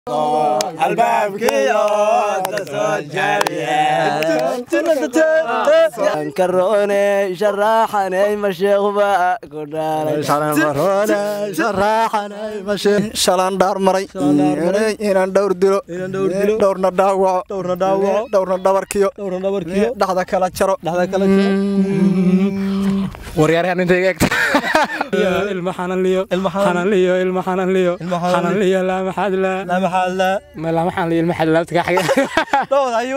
karoone sharaxanay masheekhba ku shalaan dhaar maray inaan dhowr dilo dhowrna dhaawaco dhowrna dhabarkiyo dhaxda kala jaro waryaaryahan intayga egta ilma xananliyo xananliyo ilma xananliyo xananliyo laama xadla ma laama xananliyo ilma xadla laabta kaa xaga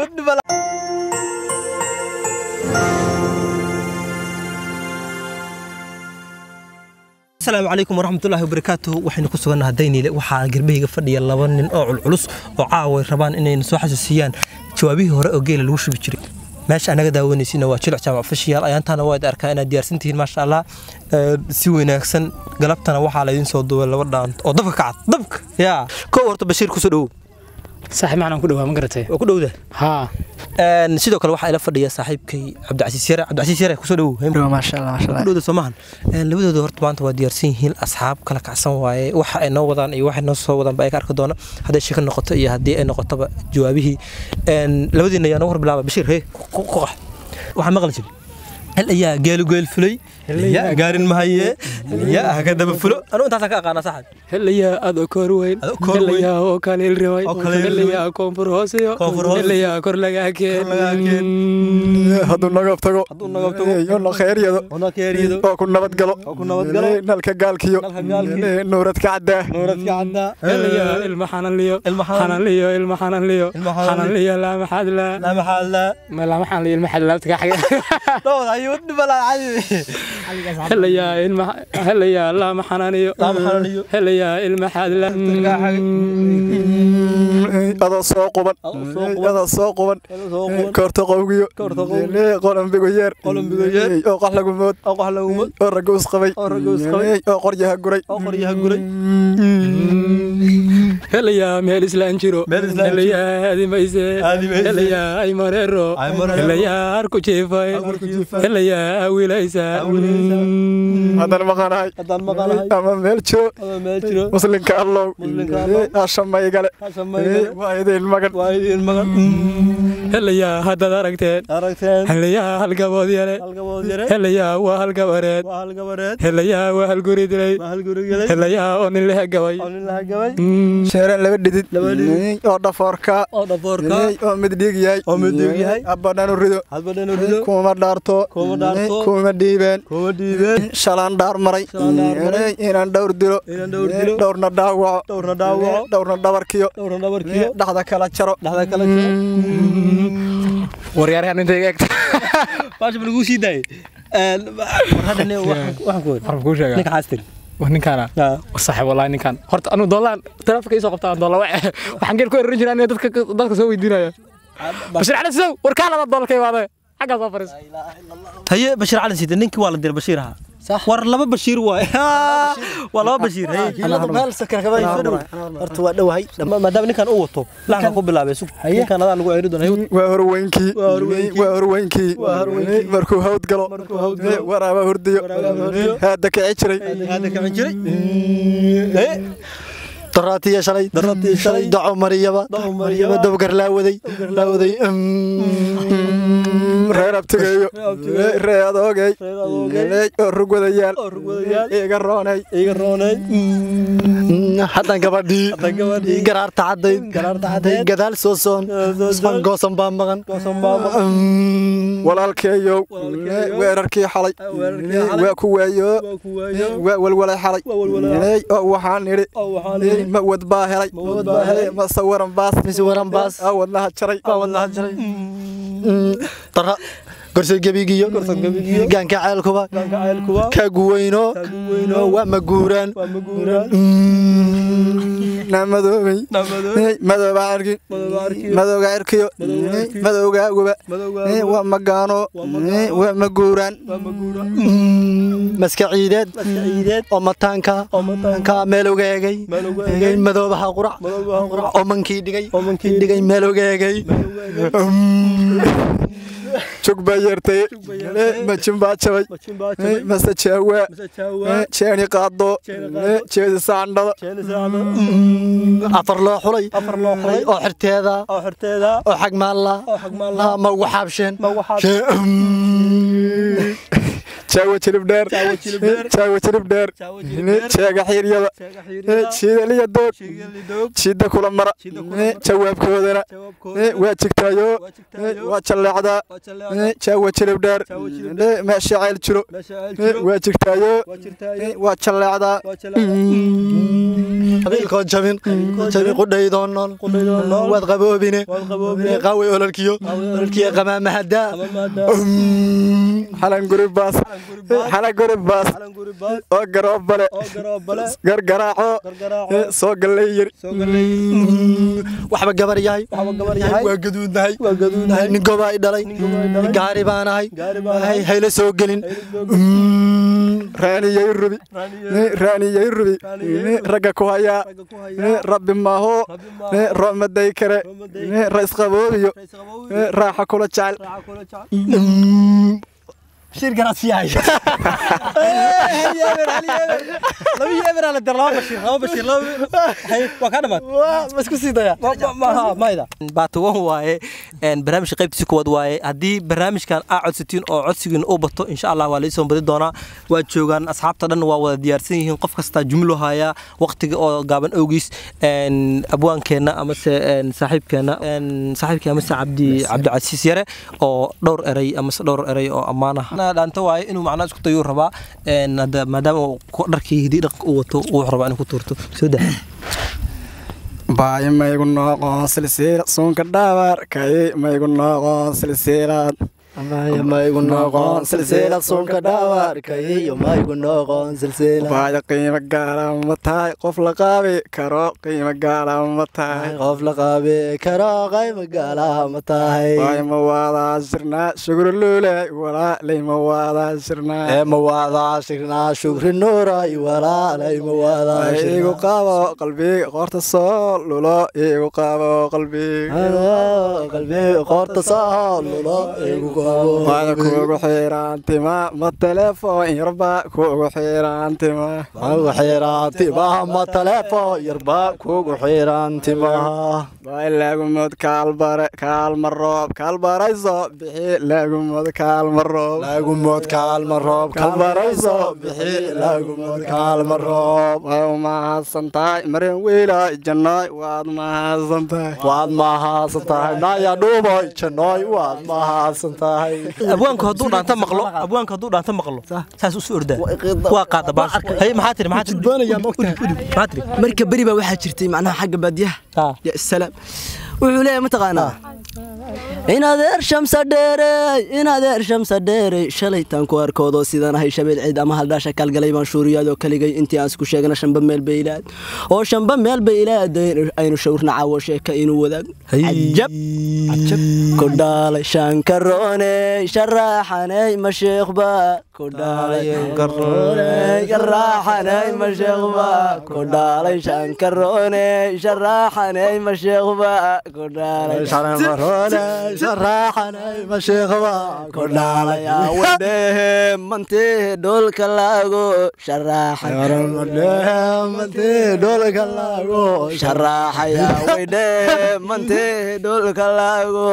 asalaamu calaykum waraxmatullaahi wabarakaatuhu waxaynu ku sugannaha dayniile waxaa gerbahayga fadhiya laba nin oo culculus oo caaway rabaan inayna soo xasuusiyaan jawaabihii hore oo geela lagu shubi jiray meesha anaga daawanaysiina waa jilic jaamac fashiyaal ayaantaana waad arkaa inaad diyaarsantihiin maasha allah si wanaagsan galabtana waxaa laydin soo duubay laba dhaant oo dabka kacad dabka yaa kow horta bashiir kusoo dhowow saaxiib macnaan ku dhawaa ma garatay waa ku dhowda haa sidoo kale waxaa ila fadhiya saaxiibkay cabdicasiis yare cabdicasiis yare kusoo dhowow maasha allah maasha ku dhowda soomahan labadooda horta maanta waa diyaarsan yihiin asxaab kala kacsan waaye waxa ay noo wadaan iyo waxay noo soo wadaan ba ay ka arki doona hadday shaka noqoto iyo haddii ay noqotoba jawaabihii labadiina ayaa noogu hor bilaaba bashiir hee ku qax waxaa maqli jiri hel ayaa geelu geel fulay yaa gaarin mahaye yaa haka daba fulo anuu intaasaan ka aqaana saxad helayaa aad oo koor weyn Aad oo koor weyn. helayaa oo kaleel riway Oo kaleel riway. helayaa koonfur hooseyo Koonfur hoose. helayaa kor lagaa keen hadduu nagab tago Hadduu nagab tago. yona khayryado ona keeriyado oo ku nabadgalo ku nabadgalo. nalka gaalkiyo Nalka gaalkiyo. nuuradka caddaa nuuradka caddaa helayaa ilma xananliyo Ilma xanan- xananliyo ilma xananliyo Ilma xananliyo. xananliyo laama xadla laa maxaa laa ma laama xananliyo ilma xadla laabta kaa xaga dhowd ayuu dhibalaa cadi helayaa ilma helayaa laama xananiyo Laama xananiyo. helayaa ilma xadla adoo soo quban adoo soo quban koorta qowgiyo qolambigo yeer Qolambigo yeer. oo qax lagu mood oo qax lagu mood. oo ragga usqabay Oo ragga usqabay. oo qoryaha guray oo qoryaha guray helayaa meel islaan jiro Meel islaan jiro. helayaa adimayse Aadimayse. helayaa ay mareero Ay mareero. helayaa harku jiifay Harku jiifay. helayaa awilaysa haddana maqanahay haddaan maqanahay ama meel jiro ama meel jiro muslinka allow Muslinka allow. hashamayigale Hashamayigale. waa idin magan waa idiin magan helayaa haddaad aragteen aragteen helayaa halgabood yare halgabood yare helayaa waa halgabareed waa halgabareed helayaa waa halguri dilay waa halgurigelay helayaa oo nin lehe gabay oo nin laha gabay sheereen laba dhidid Laba dhidid. oo dhafoorka oo dhafoorka oo mid dhiig yahay Oo mid dhiig yahay. abadhanu rido hadba dhanu rido kuma dhaarto Kuma dhaarto. kuma dhiibeen kuma dhiibeen shalaan dhaar maray Shalaan dhaar maray. inaan dhowr dilo Inaan dhowr dilo. dhowrna dhaawaco dhowrna dhaawaco dhowrna dhabarkiyo dhowrna dhabarkiyo dhaxda kala jaro dhaxda kala jiro waryaaryahan intayga egta baasha ma laguu sii daayay war hadda ne waxaan waxaan ku wada waxaan kuu sheegaa ninka xaastir war ninkaana yaa saaxiib wallahi ninkan horta anu doolaan taleefanka isoo qabtaan doola wace waxaan geel ku erin jiraa inay dadka dadka soo weydiinaya bashir cali sidow warkaa laba doolar ka imaadee xaggaa soo fariis haye bashiir cali siide ninkii waa la diray bashiir ahaa war laba bashiir waay waa laba bashiir horta waa dhowahay maadaama ninkan uu wato laxka ku bilaabay sug ninkan adaa lagu ceeri doona waa horweynkii waa horweynkii markuu hawd galo waraaba hurdiyo haada kici jiray hadda kacan jiray daraatiya shalay Daraatiya shalay. daco mariyaba Daco mariyaba. dabgar laawaday laawaday reer abtigeeyo ree adoogey oo rugwadayaal oo rugwadayaal. iga roonay iga roonay haddan gabadhii Haddan gabadhii. garaarta caddayd Garaarta caddayd. gadaal soo soon soo soon. goosan baa maqan goosan baa maqan. walaalkeeyow Walaalkeeyow. weerarkii xalay weerarkii xalay. waa ku waayo waa ku waayo waa walwalay xalay Waa walwalay. oo waxaan idhi oo waxaan idhi ma wad baa helay Ma wad baa helay. ma sawaran baas Mise waran baas. aa wadnaha jaray Aa wadnaha jaray. dara gorse gebigiyo Gorse gebigiyo. gaanka ceelkuba Gaanka ceelkuba. ka guweyno Ka guweyno. waa ma guuraan waa ma guuraan naamadoobey Naamadoobey. madooba arki Madooba arkiyo. madooga erkiyo Madooga erkiyo. madowgaaguba Madowga waa magaano Waa magaano. waa ma guuraan waa ma guuraan maska ciideed ciideed. oo mataanka Oo mataanka. ka meelowga egay Meelowga egay. egay madoobaha qurac Madoobaha qurac. oo mankii dhigay Oo mankii dhigay meelowga egay jug baa yeertay majin baa jabay mase jaawa jeeni qaado jeedi saandhada afar loo xulay oo xirteeda oo xagmaalla ma ugu xaabsheen jaawa jilib dheer jaawa jilib dheer jeega xiiryada jiidaliya doog jiidda kula mara jawaabkoodana waa jigtaayo waa jalleecdaa jaawa jilib dheer meesha ceyl jiro waa jigtaayo waa jalleecdaa qabiilkood jabin jabin qudhaydoo nool waad qaboobine qaaway ololkiyo ololkiyo qamaamahadaa xalan guri baas xalan guri baas oo garoobale gargaraaco soo gallay yiri waxba gabar yahay waa gaduudnahay nin gobaa i dhalay gaari baan ahay hayla soo gelin raaniyay rubi raaniyay rubi ragga ku hayaa rabbi maaho roomaday kare raisqaboobiyo raaxa kula jecel shirkanaad sii hay laba yeeber ala dar laba bashir laba bashir laba waa ka dhamaad ma isku sii daya mayda baatuwan waaye barnaamijka qaybtiisa kuwaad waaye haddii barnaamijkan aa codsatiin oo codsigiin u bato insha allah waa laisoo badi doonaa waa joogaan asxaabta dhan waa wada diyaarsan yihiin qof kastaa jumlo hayaa waqtiga oo gaaban awgiis abwaankeenna amase saaxiibkeenna saaxiibkii amase cabdi cabdicasiis yare oo dhowr eray amase dhowr eray oo ammaan ah dhaanta waaye inuu macnaa isku dayuu rabaa maadaama uu dharkii hidii dhaqanka u wato wuxuu rabaa inuu ku tuurto soo daa baay maygu noqon silsiila suunka dhaabar kay maygu noqon silsiilad maygu noqon silsilad suunka dhaawarkayiyo maygu noqon silsilad baaya qiimo gaala ma tahay qof la qaabi karo qiimo gaala ma tahay qof la qaabi karo qayma gaalaha ma tahay baay ma waadaa shirnaa shugri luule walaalay ma waadaa shirnaa ee ma waadaa shirnaa shugri nuuray walaalay ma waadaa igu qaabo qalbiga qoorta soo lulo igu qaabo qalbiga qalbiga qoorta soo lulo igu waada kuugu xiiraantima ma telefoon yarba kuugu xiiraantima kuugu xiiraantimaha ma telefoon yarba kuugu xiiraantimaha waay laagumod kaalbare kaalma roob kaalbarayso bixi laagumod kaalma roob laagumod kaalma roob kaalbarayso bixi laagumod kaalma roob waa umahadsan tahay mareen wiila jannoy waad mahadsan tahay waad mahadsan tahay naya dhuuboy jannoy waad mahadsan tahay abwaanku hadduu dhaanta maqlo abwaanku hadduu dhaanta maqlo saas usu ordaa waa qaada baasha hay maxaa tiri maxaa tiri maxaa tiri marka beri baa waxaa jirtay macnaha xagga baadiyaha ya salaam wuxuu leeyahay mataqaanaa inadeer shamsa dheerey inadeer shamsa dheerey shalaytaan ku arkoodoo sidaan ahay shabeel ciid ama haldhaasha kaalgalay baan shuuriyaadoo kaligay intii aan isku sheegna shamba meel bay ilaad oo shamba meel bay ilaad aynu shawrna caawo sheeka inuu wadaag cajab ku dhaalay shankarooney sharaaxaney masheekhba ku dhaalay sharaaxaney masheekhba ku dhaalay shankarooney sharaaxaney masheekhba ku dhaalay sharaxanay masheekhba ku dhaalay wadhehe mantee dhoolka laago sharaxay dhoolka laago sharaxaya wedhehe mantee dhoolka laago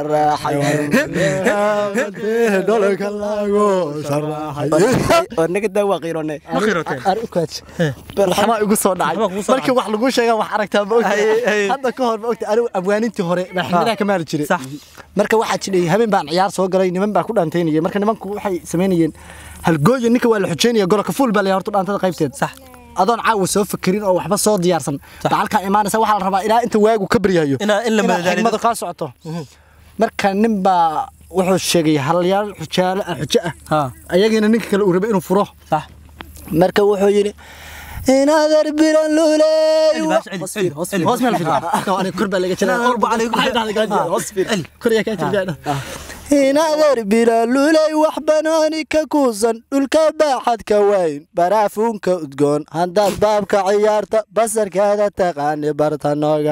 sharaxaya dhoolka laago sharaxay naga daa waa qiirone ma qiroteen waxbaa igu soo dhacay markii wax lagu sheega wax aragtaa ma ogtahay hadda ka hor ma ogtahay anigu abwaanintii hore madaxweynaha ka maali jiray marka waxaa jiray habeen baan ciyaar soo galay niman baa ku dhaantaynaya marka nimanku waxay samaynayeen halgooya ninka waa la xujeynaya golka fuul baa la horta dhaantada qaybteed sax adoon caawa soo fakerin oo waxba soo diyaarsan baa halkaa imaanaysa waxaa la rabaa ilaa inta waagu ka baryayo Inaa- in la madadaaliyo. xigmadu kaa socoto marka nin baa wuxuu sheegay halyaal xujaalo ah xujo ah ha ayagiina ninka kale uu rabay inuu furo sax marka wuxuu yidhi inaadar biran luley hoos meel aniga kor baa laga jiraa kor yaa kaa jirtaa inadeer bilaaluley wax banaani ka kuusan dhulka baaxadka weyn baraafuunka udgoon haddaad baabka ciyaarta basarkaada taqaani barta nooga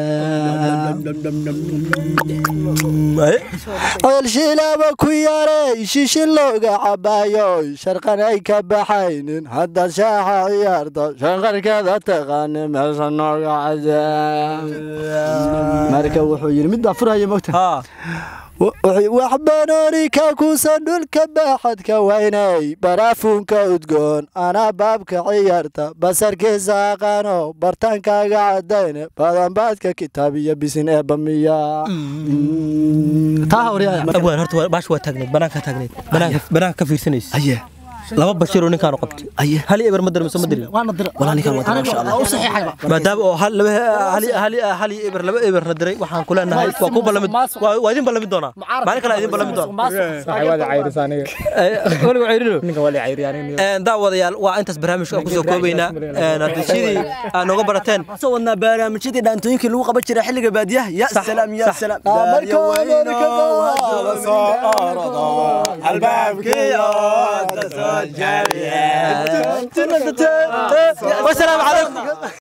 cadaalshilaaba ku yarey shishin looga cabaayo sharqan ay ka baxaynin haddaad shaaxa ciyaarta shanqarkaada taqaani meesha nooga cadaa marka wuxuu yidhi mid baa furaya mogta wax banooni ka kuusan dhulka baaxadka weynay baraafuunka udgoon anaa baabka ciyaarta basarkiisa aqaano bartaankaaga cadayne badanbaadka kitaab iyo bisin ee bamiya abwaan horta baash waa taagnayd banaanka taagnayd banaanka ka fiirsanaysa laba bashiroo ninkaanu qabtay hal eber ma dirmiso ma dirin maadaama oo hal laba hal eber laba eberna diray waxaan ku leenahay waa ku ballamid waa idin ballamid doonaa maalin kale idin ballamid doonaa waliga ceyrino daawadayaal waa intaas barnaamijka kusoo koobaynaa haddii sidii aad nooga barateen soo wadnaa barnaamijyadii dhaantooyinkii lagu qaban jiray xilliga baadiyaha ya salaam ya salaam wasalaamu calaykum